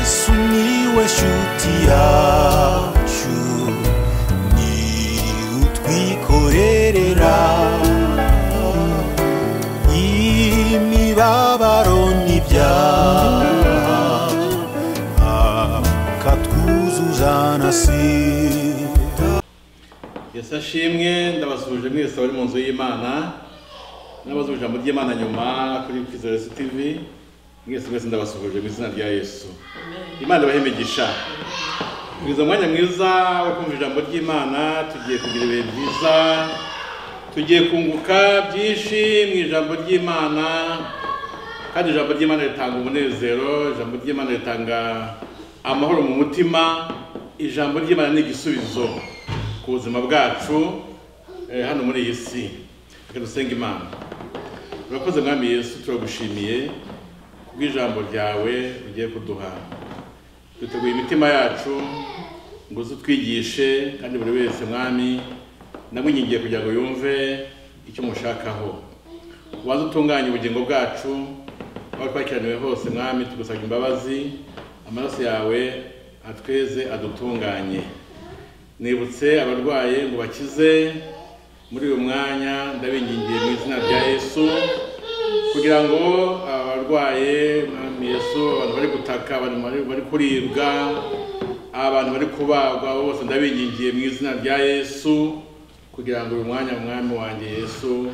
sumiłeś utiaciu ni utwikorerera imibabaro n'ibyaha akatwuzuza na sida Yesu ashimwe ndabasuhuje mwese abari mu nzu y'imana n'abazi ijambo ry'imana nyuma kuri kwizeresi tv mwese mwese ndabasuhuje mu izina rya yesu imana ibahe imigisha kugeza umwanya mwiza wo kumva ijambo ry'imana tugiye kugira ibihe byiza tugiye kunguka byinshi mu ijambo ry'imana kandi ijambo ry'imana ritanga umunezero ijambo ry'imana ritanga amahoro mu mutima ijambo ry'imana ni igisubizo ku buzima bwacu eh, hano muri iyi si reka dusenge imana turakoze mwami yesu turagushimiye kubw'ijambo ryawe ugiye kuduha twiteguye imitima yacu ngo uze utwigishe kandi buri wese mwami ndamwingingiye kugira ngo yumve icyo umushakaho ubanze utunganye ubugingo bwacu aho twakiraniwe hose mwami tugusaba imbabazi amaraso yawe atweze adutunganye nibutse abarwaye ngo bakize muri uyu mwanya ndabingingiye mu izina rya yesu kugira ngo abarwaye mwami yesu abantu bari gutaka abantu bari- bari kuribwa abantu bari kubagwa bose ndabingingiye mu izina rya yesu kugira ngo uyu mwanya mwami wanjye yesu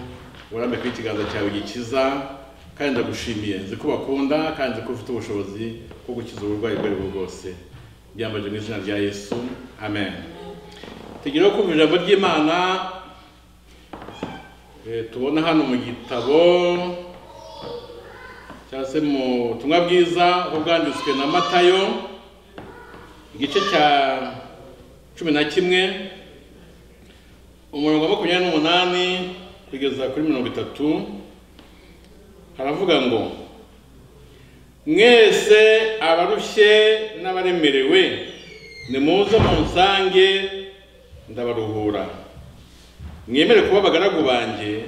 urambe kuri ikiganza cyawe gikiza kandi ndagushimiye nzi ko bakunda kandi nzi ko ufite ubushobozi bwo gukiza uburwayi ubwo ari bwo bwose byambaje mu izina rya yesu amen tugireho kumva ijambo ry'imana Eh, tubona hano mu gitabo cyangwa se mu butumwa bwiza uko bwanditswe na matayo igice cya cumi na kimwe umurongo wa makumyabiri n'umunani kugeza kuri mirongo itatu haravuga ngo mwese abarushye n'abaremerewe nimuze munsange ndabaruhura mwemere kuba abagaragu banjye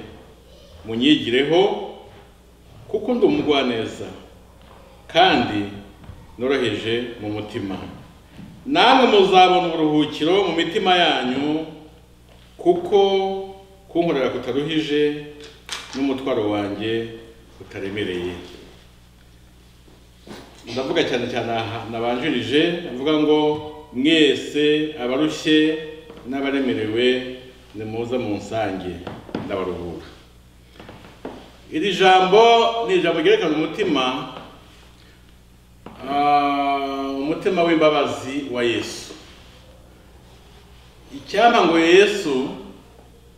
munyigireho kuko ndi umugwaneza kandi noroheje mu mutima namwe muzabona uburuhukiro mu mitima yanyu kuko kunkorera kutaruhije n'umutwaro wanjye utaremereye ndavuga cyane cyane aha nabanjirije avuga ngo mwese abarushye n'abaremerewe nimuze munsange ndabaruhura iri jambo ni ijambo ryerekana umutima ah, umutima w'imbabazi wa yesu icyampa ngo yesu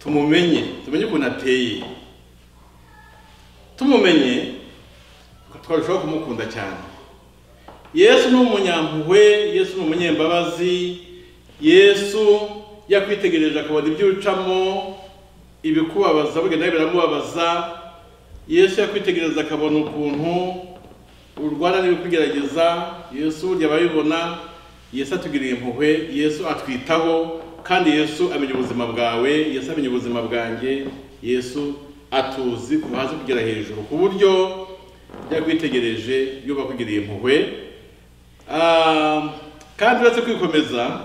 tumumenye tumenye ukuntu ateye tumumenye twarushaho kumukunda cyane yesu ni umunyampuhwe yesu ni umunyembabazi yesu yakwitegereje akabona ibyo ucamo ibikubabaza bugenda biramubabaza yesu yakwitegereza akabona ukuntu urwara n'ibikugerageza yesu burya ababibona yesu atugiriye impuhwe yesu atwitaho kandi yesu amenya ubuzima bwawe yesu amenya ubuzima bwanjye yesu atuzi kuva hasi kugera hejuru ku buryo yakwitegereje yuba akugiriye impuhwe Ah, kandi uretse kwikomeza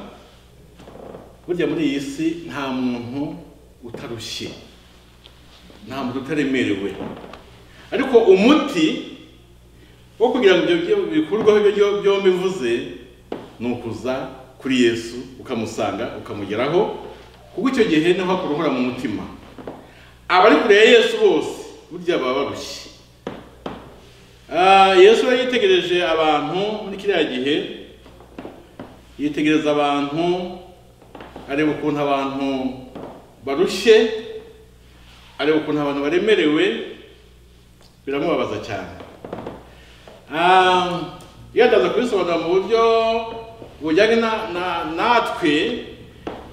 burya muri iyi si nta muntu utarushye nta muntu utaremerewe ariko umuti wo kugira ngo ibyo byo- bikurweho ibyo byo- byombi mvuze ni ukuza kuri yesu ukamusanga ukamugeraho kuko icyo gihe niho hakura uhora mu mutima abari kure ya yesu bose burya baba barushye Ah, yesu yari yitegereje abantu muri kiriya gihe yitegereza abantu areba ukuntu abantu barushye areba ukuntu abantu baremerewe biramubabaza cyane Ah, iyo ndaza kubisobanura mu buryo bujyanye na- na- natwe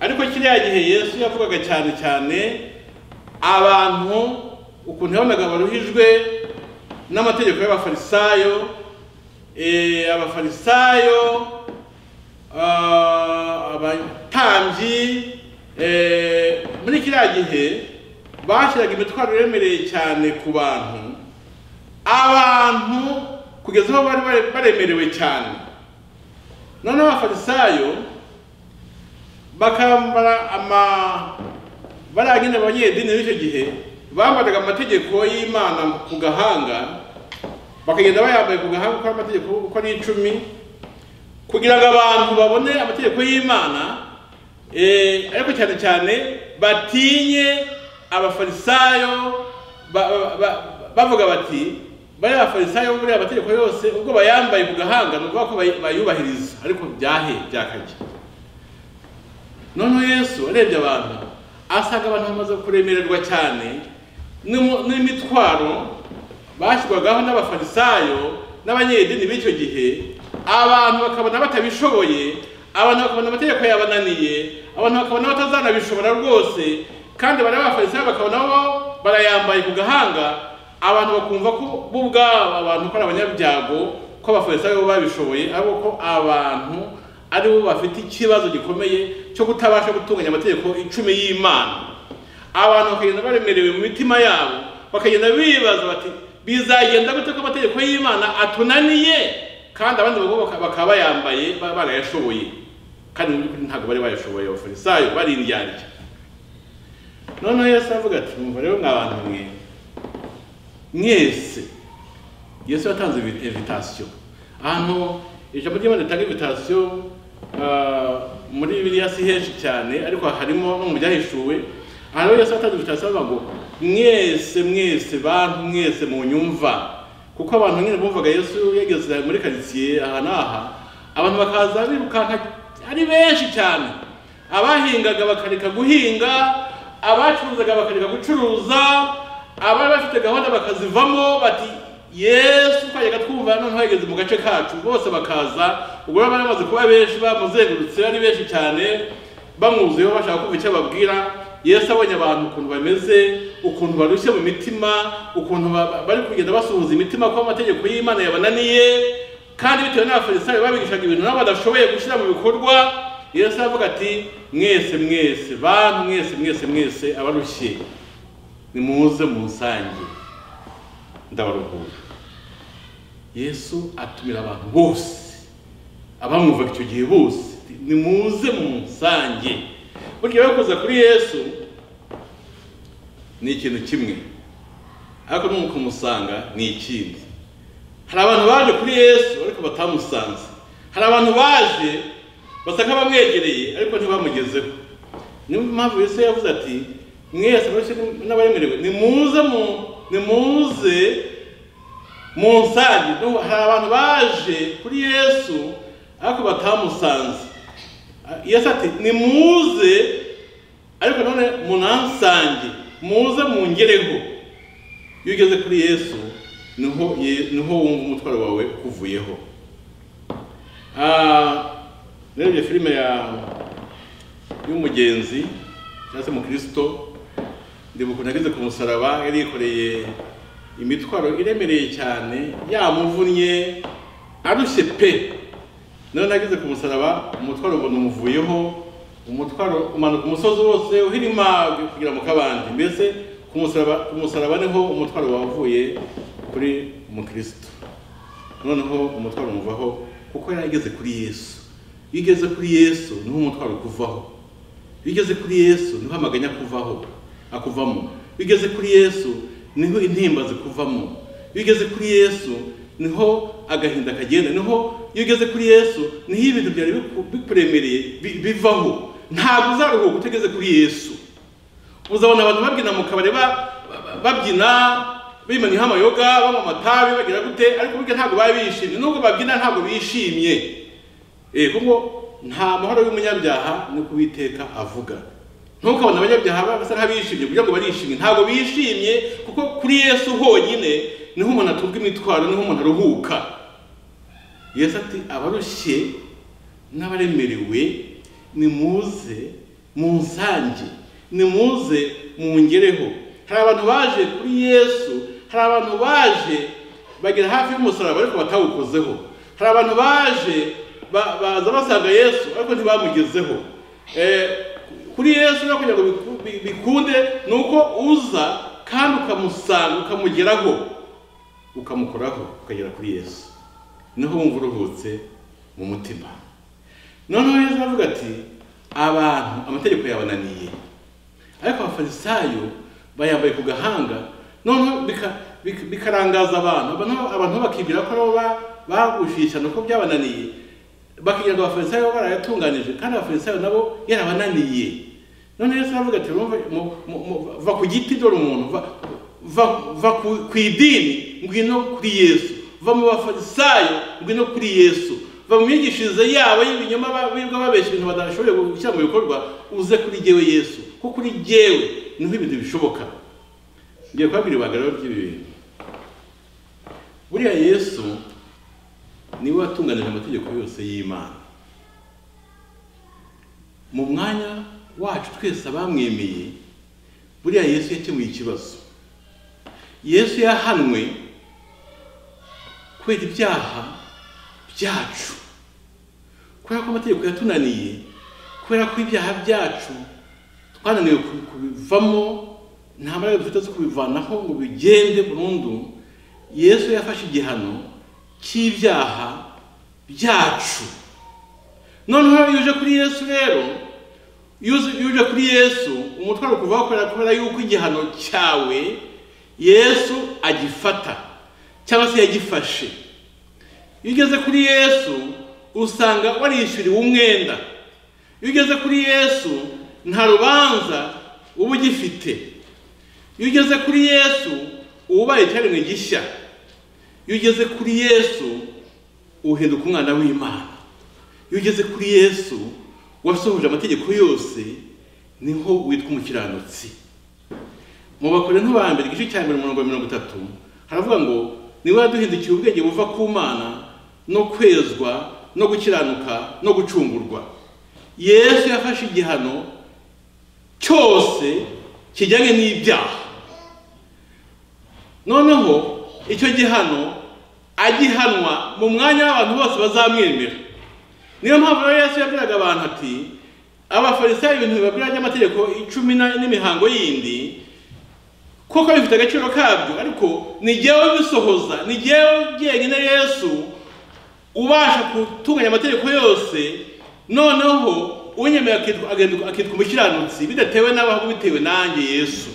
ariko kiriya gihe yesu yavugaga cyane cyane abantu ukuntu yabonaga baruhijwe n'amategeko y'abafarisayo eh, abafarisayo ah, abatambyi eh, muri kiriya gihe bashyiraga imitwaro iremereye cyane ku bantu abantu kugeza aho bari bare- baremerewe cyane noneho abafarisayo bakambara ama bariya nyine abanyedini b'icyo gihe bambaraga amategeko y'imana ku gahanga bakagenda bayambaye ku gahanga uko ari amategeko uko ari icumi kugira ngo abantu babone amategeko y'imana eh, ariko cyane cyane batinye abafarisayo ba- ba- ba- bavuga bati bariya abafarisayo bo buriya amategeko yose ubwo bayambaye ku gahanga ni ukuvuga ko bay- bayubahiriza ariko byahe byakajya noneho yesu arebye abantu asanga abantu bamaze kuremererwa cyane n'imu- n'imitwaro bashyirwagaho n'abafarisayo n'abanyedini b'icyo gihe abantu bakabona batabishoboye abantu bakabona amategeko yabananiye abantu bakabona batazanabishobora rwose kandi bari abafarisayo bakabona bo barayambaye ku gahanga abantu bakumva ko bo ubwabo abantu ko ari abanyabyago ko abafarisayo bo babishoboye ariko ko abantu ari bo bafite ikibazo gikomeye cyo kutabasha gutunganya amategeko icumi y'imana abantu bakagenda baremerewe mu mitima yabo bakagenda bibaza bati bizagenda gute ko amategeko y'imana atunaniye kandi abandi bagabo baka- bakaba bayambaye ba- barayashoboye kandi mu by'ukuri ntabwo bari bayashoboye abafarisayo barindyarya noneho yesu aravuga ati mwumva rero mwa bantu mwe mwese yesu yatanze invitation ahantu ijambo ry'imana ritanga invitation ah, muri bibiliya si henshi cyane ariko harimo no mu byahishuwe aha rero yesu yatanze invitation avuga ngo mwese mwese bantu mwese mu nyumva kuko abantu nyine bumvaga yesu yageze muri karitsiye aha n'aha abantu bakaza birukanka ari benshi cyane abahingaga bakareka guhinga abacuruzaga bakareka gucuruza abari bafite gahunda bakazivamo bati yesu twajyaga twumva noneho yageze mu gace kacu bose bakaza ubwo baba bamaze kuba benshi bamuzengurutse ari benshi cyane bamwuzuyeho bashaka kumva icyo ababwira yesu abonye abantu ukuntu bameze ukuntu barushye mu mitima ukuntu ba- bari kugenda basuhuza imitima ko amategeko y'imana yabananiye kandi bitewe n'abafarisayo babigishaga ibintu nabo badashoboye gushyira mu bikorwa yesu aravuga ati mwese mwese bantu mwese mwese mwese abarushye nimuze musange ndabaruhura yesu atumira abantu bose abamwumvaga icyo gihe bose nimuze musange burya rero kuza kuri yesu ni ikintu kimwe ariko no mu kumusanga ni ikindi hari abantu baje kuri yesu ariko batamusanze hari abantu baje basa nk'abamwegereye ariko ntibamugezeho niyo mpamvu yesu yavuze ati mwese mwese n'abaremerewe nimuze mu nimuze munsange No, hari abantu baje kuri yesu ariko batamusanze yesu ati nimuze ariko none munansange muze mungereho iyo ugeze kuri yesu niho ye- niho wumva umutwaro wawe ukuvuyeho Ah, narebye filime ya y'umugenzi cyangwa se mukristo ndibuka ukuntu yageze ku musaraba yari yikoreye imitwaro iremereye cyane yamuvunnye arushye pe noneho nageze ku musaraba umutwaro ubona umuvuyeho umutwaro umanuka umusozi wose uhirima kugira mu kabande mbese ku musaraba ku musaraba niho umutwaro wavuye kuri umukristo noneho umutwaro umuvaho kuko yari ageze kuri yesu iyo ugeze kuri yesu niho umutwaro ukuvaho iyo ugeze kuri yesu niho amaganya akuvaho akuvamo iyo ugeze kuri yesu niho intimba zikuvamo iyo ugeze kuri yesu niho agahinda kagenda niho iyo ugeze kuri yesu niho ibintu byari biku- bikuremereye bi- bivaho ntabwo uzaruhuka utageze kuri yesu uzabona abantu babyina mu kabari ba- ba- babyina bimaniyeho amayoga banywa amatabi bagira gute ariko burya ntabwo baba bishimye nubwo babyina ntabwo bishimye Eh, kuko nta mahoro y'umunyabyaha ni ku Uwiteka avuga ntukabona abanyabyaha ba- basa nk'abishimye kugira ngo barishimye ntabwo bishimye kuko kuri yesu honyine niho umuntu atunga imitwaro niho umuntu aruhuka yesu ati abarushye n'abaremerewe nimuze munsange nimuze mungereho hari abantu baje kuri yesu hari abantu baje bagera hafi y'umusaraba ariko batawukozeho hari abantu baje ba- baza basanga yesu ariko ntibamugezeho Eh, kuri yesu no kugira ngo biku- bi- bikunde ni uko uza kandi ukamusanga ukamugeraho ukamukoraho ukagera kuri yesu niho wumva uruhutse mu mutima noneho yesu aravuga ati abantu amategeko yabananiye ariko abafarisayo bayambaye ku gahanga noneho bika- bika- bikarangaza abantu Abantu- abantu bakibwira ko nabo ba- bagushyikirana uko byabananiye bakigira ngo abafarisayo bo barayatunganije kandi abafarisayo nabo yarabananiye none yesu aravuga ati "Murumva- mu- mu- mu- va ku giti dore umuntu va, va, va ku, ku idini ngwino kuri yesu va mu bafarisayo ngwino kuri yesu va mu myigishirize yabo y'ibinyoma ba- birirwa babeshya ibintu badashoboye gushyira mu bikorwa uze kuri jyewe yesu kuko kuri jyewe niho ibintu bishoboka ngiye kubabwira ibanga rero ry'ibi bintu buriya yesu niwe watunganije amategeko yose y'imana mu mwanya wacu twese abamwemeye buriya yesu yakemuye ikibazo yesu yahanwe kubera ibyaha byacu kubera ko amategeko yatunaniye kubera ko ibyaha byacu twananiwe ku- kubivamo nta mbaraga dufite zo kubivanaho ngo bigende burundu yesu yafashe igihano cy'ibyaha byacu noneho iyo uje kuri yesu rero iyo uzi- iyo uje kuri yesu umutwaro ukuvaho kubera kubera yuko igihano cyawe yesu agifata cyangwa se yagifashe iyo ugeze kuri yesu usanga warishyuriwe umwenda iyo ugeze kuri yesu nta rubanza uba ugifite iyo ugeze kuri yesu uba ubaye icyaremwe gishya iyo ugeze kuri yesu uhinduka umwana w'imana iyo ugeze kuri yesu wasohoje amategeko yose niho witwa umukiranutsi mu bakore ntubambere igice cya mbere umurongo wa mirongo itatu haravuga ngo niwe yaduhindukiye ubwenge buva ku mana no kwezwa no gukiranuka no gucungurwa yesu yafashe igihano cyose kijyanye n'ibyaha noneho icyo gihano agihanwa mu mwanya w'abantu bose bazamwemera niyo mpamvu rero yesu yabwiraga abantu ati abafarisayo ibintu bibabwira by'amategeko icumi na- n'imihango yindi koko bifite agaciro kabyo ariko ni jyewe bisohoza ni jyewe jyenyine yesu ubasha gutunganya amategeko yose noneho unyemeye akitwa agahinduka- akitwa umukiranutsi bidatewe n'abo ahubwo bitewe nanjye yesu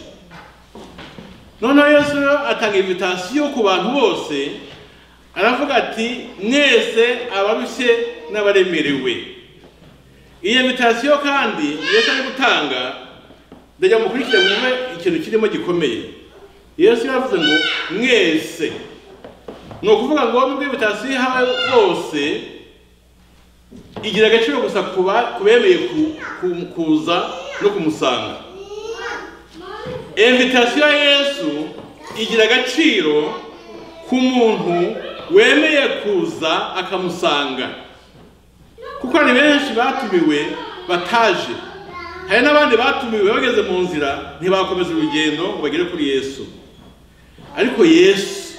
noneho yesu rero atanga invitasiyo ku bantu bose aravuga ati mwese abarushye n'abaremerewe iyo invitasiyo kandi yesu ari gutanga ndajya mukurikire mwumve ikintu kirimo gikomeye yesu yavuze ngo mwese ni ukuvuga ngo nubwo invitasiyo ihawe bose igira agaciro gusa ku ba- ku bemeye ku- ku- kuza no kumusanga invitasiyo ya yesu igira agaciro ku muntu wemeye kuza akamusanga kuko hari benshi batumiwe bataje hari n'abandi batumiwe bageze mu nzira ntibakomeza urugendo ngo bagere kuri yesu ariko yesu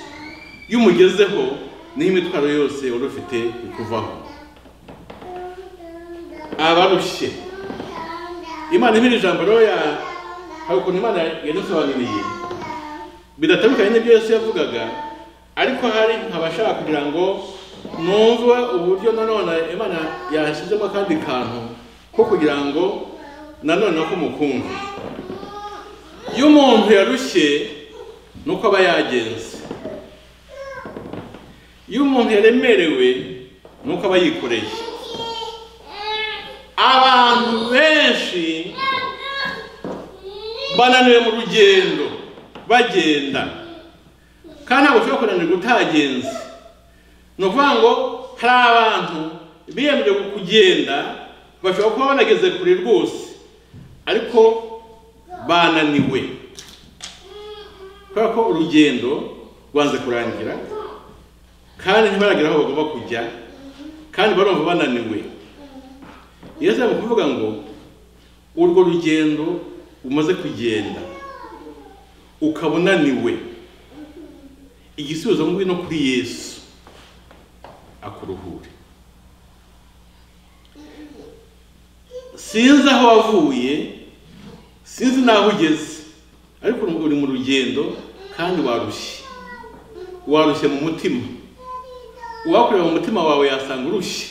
iyo umugezeho niho imitwaro yose wari ufite ikuvaho abarushye imana imira ijambo rero ya hari ukuntu imana yadusobanuriye bidatandukanye n'ibyo yesu yavugaga ariko hari nk'abashaka kugira ngo numve uburyo nanone imana yashyizemo akandi kantu ko kugira ngo nanone ko mukumva iyo umuntu yarushye ni uko aba yagenze iyo umuntu yaremerewe ni uko aba yikoreye abantu benshi bananiwe mu rugendo bagenda kandi ntabwo ushobora kunanirwa utagenze ni ukuvuga ngo hari abantu biyemeje kugenda bashobora kuba banageze kure rwose ariko bananiwe kubera ko urugendo rwanze kurangira kandi ntibaragera aho bagomba kujya kandi barumva bananiwe yesu ari kuvuga ngo urwo rugendo umaze kugenda ukaba unaniwe igisubizo ngwino kuri yesu akuruhure sinzi aho wavuye sinzi n'aho ugeze ariko uri mu rugendo kandi warushye warushye mu mutima uwakureba mu mutima wawe yasanga urushye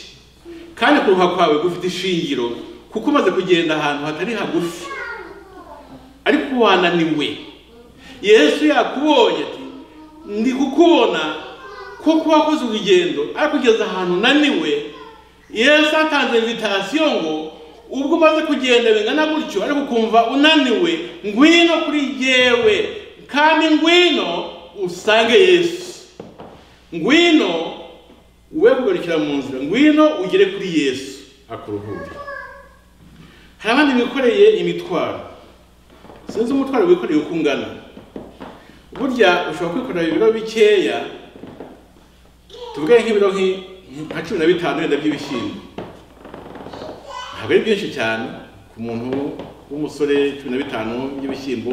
kandi kuruha kwawe gufite ishingiro kuko umaze kugenda ahantu hatari hagufi ariko wananiwe yesu yakubonye ati ndi kukubona ko kuba wakoze urugendo ariko ugeze ahantu unaniwe yesu atanze invitasiyo ngo ubwo umaze kugenda bingana gutyo ariko ukumva unaniwe ngwino kuri yewe kandi ngwino usange yesu ngwino we kugarukira mu nzira ngwino ugere kuri yesu akuruhura hari abandi bikoreye imitwaro sinzi umutwaro wikoreye uko ungana burya ushobora kwikorera ibiro bikeya tuvuge nk'ibiro nki- nka cumi na bitanu wenda by'ibishyimbo ntabwo ari byinshi cyane ku muntu w'umusore cumi na bitanu by'ibishyimbo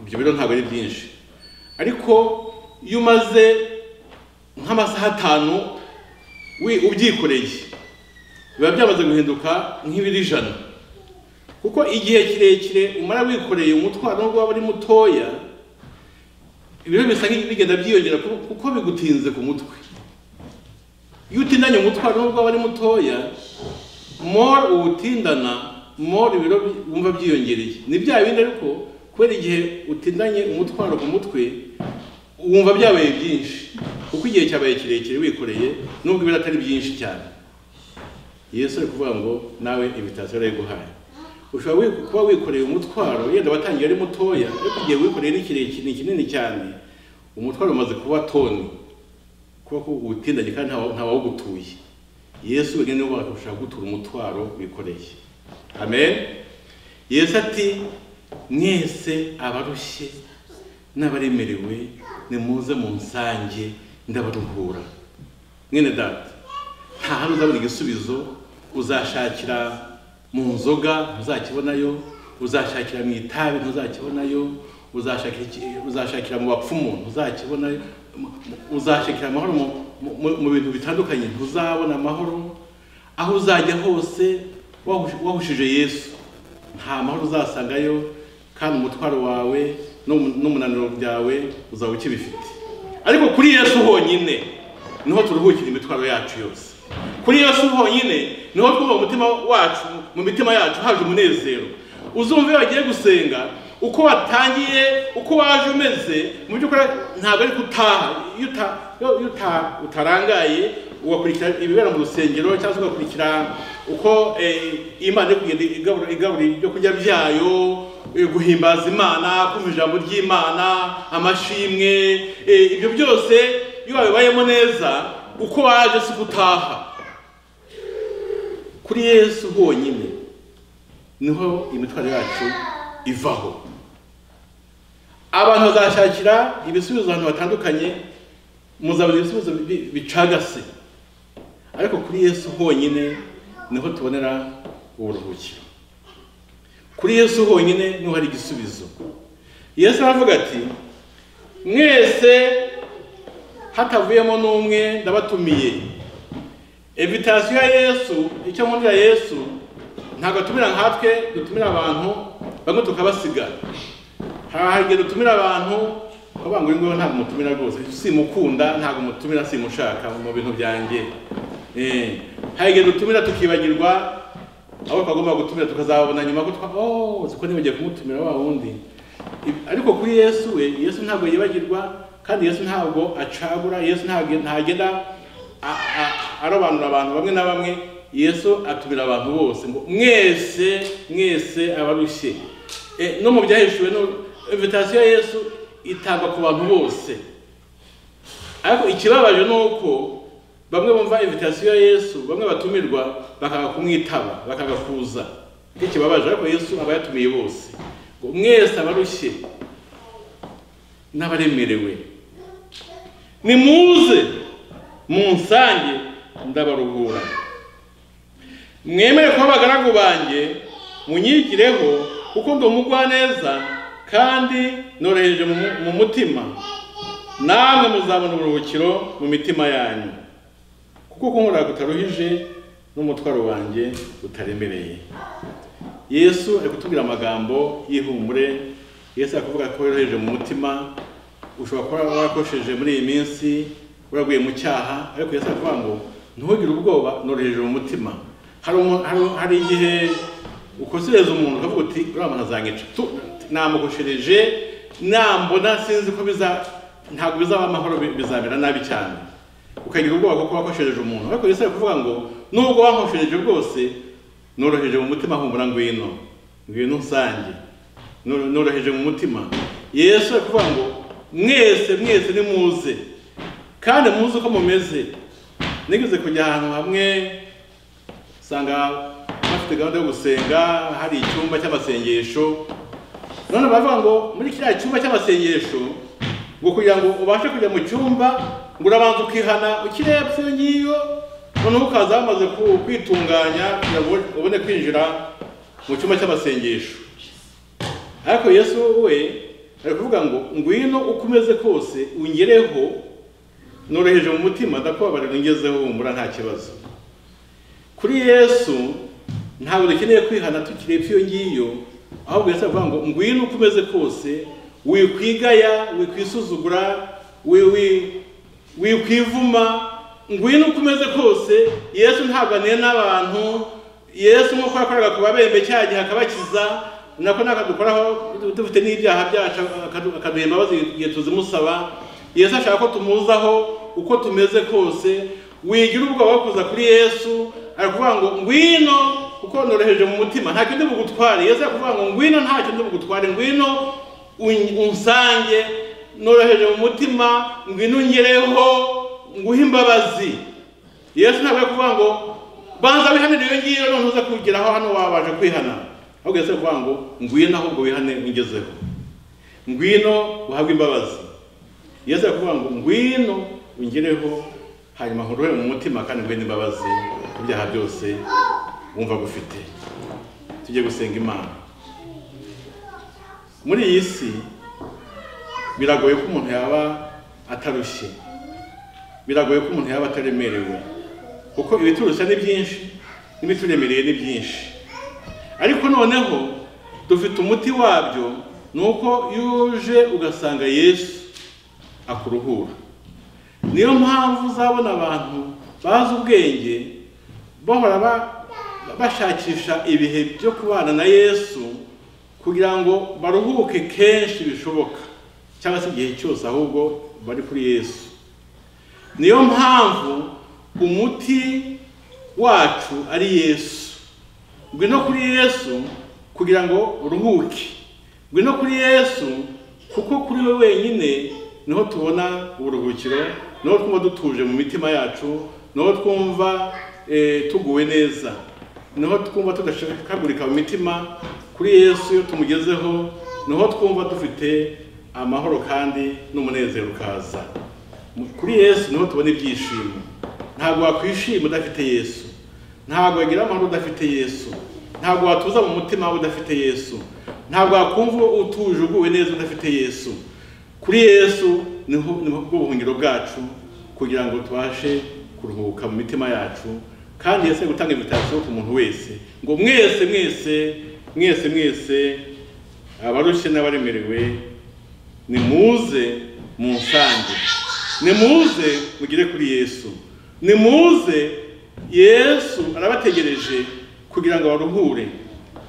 ibyo biro ntabwo ari byinshi ariko iyo umaze nk'amasaha atanu wi- ubyikoreye biba byamaze guhinduka nk'ibiro ijana kuko igihe kirekire umara wikoreye umutwaro nubwo waba ari mutoya ibiro bisa nk'ibigenda byiyongera ku- kuko bigutinze ku mutwe iyo utindanye umutwaro nubwo waba ari mutoya more uwutindana more ibiro bi- wumva byiyongereye ni bya bindi ariko kubera igihe utindanye umutwaro ku mutwe wumva byabaye byinshi kuko igihe cyabaye kirekire wikoreye nubwo ibiro atari byinshi cyane yesu ari kuvuga ngo nawe ibitasiyo arayiguhaye ushobora wi- kuba wikoreye umutwaro yenda watangiye ari mutoya ariko igihe wikoreye ni kirekire ni kinini cyane umutwaro umaze kuba toni kuba utindanye kandi ntawa- ntawawugutuye yesu wenyine niwe wabasha gutura umutwaro wikoreye amen yesu ati mwese abarushye n'abaremerewe nimuze mu nsange ndabaruhura mwene data nta hano uzabona igisubizo uzashakira mu nzoga ntuzakibonayo uzashakira mu itabi ntuzakibonayo uzashakira iki- uzashakira mu bapfumu ntuzakibonayo mu- mu- uzashakira amahoro mu- mu- mu bintu bitandukanye ntuzabona amahoro aho uzajya hose wahush- wahushije yesu nta mahoro uzasangayo kandi umutwaro wawe n'umu- n'umunaniro byawe uzaba ukibifite ariko kuri yesu honyine niho turuhukira imitwaro yacu yose kuri yesu honyine niho twuba umutima wacu mu mitima yacu haje umunezero uzumva iyo wagiye gusenga uko watangiye uko waje umeze mu by'ukuri ntabwo ari gutaha iyo uta- iyo- iyo uta- utarangaye ugakurikira ibibera mu rusengero cyangwa se ugakurikira uko eh, imana iri kugenda igabura igabura ibyo kurya byayo eh, guhimbaza imana kumva ijambo ry'imana amashimwe eh, ibyo byose iyo wabibayemo neza uko waje si gutaha kuri yesu honyine niho imitwaro yacu ivaho abantu bazashakira ibisubizo ahantu hatandukanye muzabona ibisubizo bi- bicagase ariko kuri yesu honyine niho tubonera uburuhukiro kuri yesu honyine niho hari igisubizo yesu aravuga ati mwese hatavuyemo n'umwe ndabatumiye evitasiyo ya yesu icyo nkundira yesu ntabwo atumira nkatwe dutumira abantu bamwe tukabasiga hari igihe dutumira abantu bavuga ngo uyu nguyu ntabwo mutumira rwose simukunda ntabwo mutumira simushaka mu bintu byanjye Eh, hari igihe dutumira tukibagirwa abo twagomba gutumira tukazababona nyuma ko twa oh uzi ko nibagiye kumutumira wa wundi Ibi- ariko kuri yesu we yesu ntabwo yibagirwa kandi yesu ntabwo acagura yesu ntabwo ntagenda a- a- arobanura abantu bamwe na bamwe yesu atumira abantu bose ngo mwese mwese abarushye Eh, no mu byahishuwe no invitasiyo ya yesu itangwa ku bantu bose ariko ikibabaje ni uko bamwe bumva invitasiyo ya yesu bamwe batumirwa bakanga kumwitaba bakanga kuza nicyo kibabaje ariko yesu aba yatumiye bose ngo mwese abarushye n'abaremerewe nimuze munsange ndabaruhura mwemere kuba abagaragu banjye munyigireho kuko ndi umugwaneza kandi noroheje mu mu- mu mutima namwe muzabona uburuhukiro mu mitima yanyu kuko kunkorera kutaruhije n'umutwaro wanjye utaremereye yesu ari kutubwira amagambo y'ihumure yesu ari kuvuga ko yoroheje mu mutima ushobora kuba warakosheje muri iyi minsi waraguye mu cyaha ariko yesu aravuga ngo ntugire ubwoba noroheje mu mutima hari umu- hari- hari igihe ukosereza umuntu ukavuga uti uriya muntu azanyica Tu- namukoshereje nambona sinzi ko biza ntabwo bizaba amahoro bi- bizamera nabi cyane ukagira ubwoba kuko wakoshereje umuntu ariko yesaya kuvuga ngo nubwo wankoshereje rwose noroheje mu mutima humura ngwino ngwino nsange Nor- noroheje mu mutima yesu ari kuvuga ngo mwese mwese nimuze kandi muzi uko mumeze nigeze kujya ahantu hamwe usanga bafite gahunda yo gusenga hari icyumba cy'amasengesho none baravuga ngo muri kiriya cyumba cy'amasengesho ngo kugira ngo ubashe kujya mu cyumba ngo urabanza ukihana ukire yapfa iyo ngiyo noneho ukaza wamaze ku- kwitunganya kugira ngo ubone kwinjira mu cyumba cy'amasengesho ariko yesu we ari kuvuga ngo ngwino uko umeze kose ungereho noroheje mu mutima ndakubabarira ungezeho humura nta kibazo kuri yesu ntabwo dukeneye kwihana tukiri epfo iyo ngiyo ahubwo yesu aravuga ngo ngwino uko umeze kose wikwigaya wikwisuzugura wi- wi- wikwivuma ngwino uko umeze kose yesu ntabwo aniye n'abantu yesu nk'uko yakoraga ku babembe cya gihe akabakiza nako nakadukoraho dufite n'ibyaha byacu akadu- akaduha imbabazi igihe tuzimusaba yesu ashaka ko tumuzaho uko tumeze kose wigira ubwoba wo kuza kuri yesu ari kuvuga ngo ngwino kuko noroheje mu mutima nta kindi bugutware yesu ari kuvuga ngo ngwino nta kindi bugutware ngwino un- unsange noroheje mu mutima ngwino ungereho nguhe imbabazi yesu ntabwo ari kuvuga ngo banza wihanire iyo ngiyo none uze kugeraho hano wabaje kwihana ahubwo yesu ari kuvuga ngo ngwino ahubwo wihane ungezeho ngwino uhabwe imbabazi yesu ari kuvuga ngo ngwino ungereho hanyuma nkuruhe mu mutima kandi ngwino imbabazi ku byaha byose wumva gufite tujye gusenga imana muri iyi si biragoye ko umuntu yaba atarushye biragoye ko umuntu yaba ataremerewe kuko ibiturusha ni byinshi n'ibituremereye ni byinshi ariko noneho dufite umuti wabyo ni uko iyo uje ugasanga yesu akuruhura niyo mpamvu uzabona abantu bazi ubwenge bahora ba- bashakisha ibihe byo kubana na yesu kugira ngo baruhuke kenshi bishoboka cyangwa se igihe cyose ahubwo bari kuri yesu niyo mpamvu umuti wacu ari yesu ngwino kuri yesu kugira ngo uruhuke ngwino kuri yesu kuko kuri we wenyine niho tubona uburuhukiro niho twumva dutuje mu mitima yacu niho twumva eh, tuguwe neza niho twumva tudashikagurika mu mitima kuri yesu iyo tumugezeho niho twumva dufite amahoro kandi n'umunezero ukaza kuri yesu niho tubona ibyishimo ntabwo wakwishima udafite yesu ntabwo wagira amahoro udafite yesu ntabwo watuza mu mutima wawe udafite yesu ntabwo wakumva utuje uguwe neza udafite yesu kuri yesu niho niho bwo buhungiro bwacu kugira ngo tubashe kuruhuka mu mitima yacu kandi yesu ari gutanga invitasiyo ku muntu wese ngo mwese mwese mwese mwese abarushye n'abaremerewe nimuze munsange nimuze mugire kuri yesu nimuze yesu arabategereje kugira ngo baruhure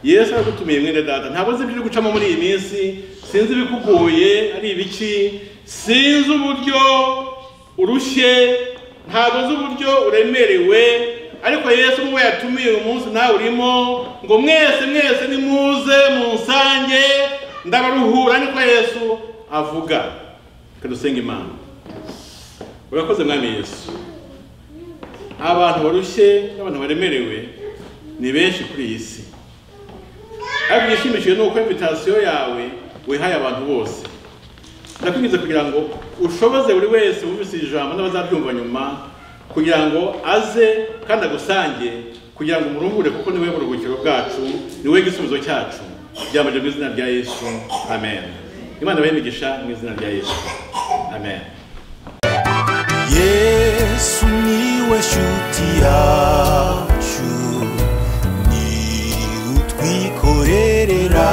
yesu aragutumiye mwene data ntabwo nzi ibyo uri gucamo muri iyi minsi sinzi ibikugoye ari ibiki sinzi uburyo urushye ntabwo nzi uburyo uremerewe ariko yesu muwe yatumiye uyu munsi nawe urimo ngo mwese mwese nimuze munsange ndabaruhura niko yesu avuga reka dusenga imana urakoze mwami yesu abantu barushye n'abantu baremerewe ni benshi kuri iyi si ariko igishimishije ni uko invitasiyo yawe wihaye abantu bose ndakwinjiza kugira ngo ushoboze buri wese wumvise iri jambo n'abazabyumva nyuma kugira ngo aze kandi agusange kugira ngo umuruhure kuko niwe buruhukiro bwacu niwe gisubizo cyacu byambaje mu izina rya yesu amen imana imigisha mu izina rya yesu amen yesu niwe shuti yacu ni utwikorerera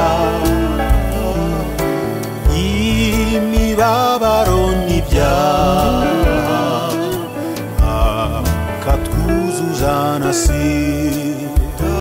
imibabaro n'ibyaha akatwubaha uranasira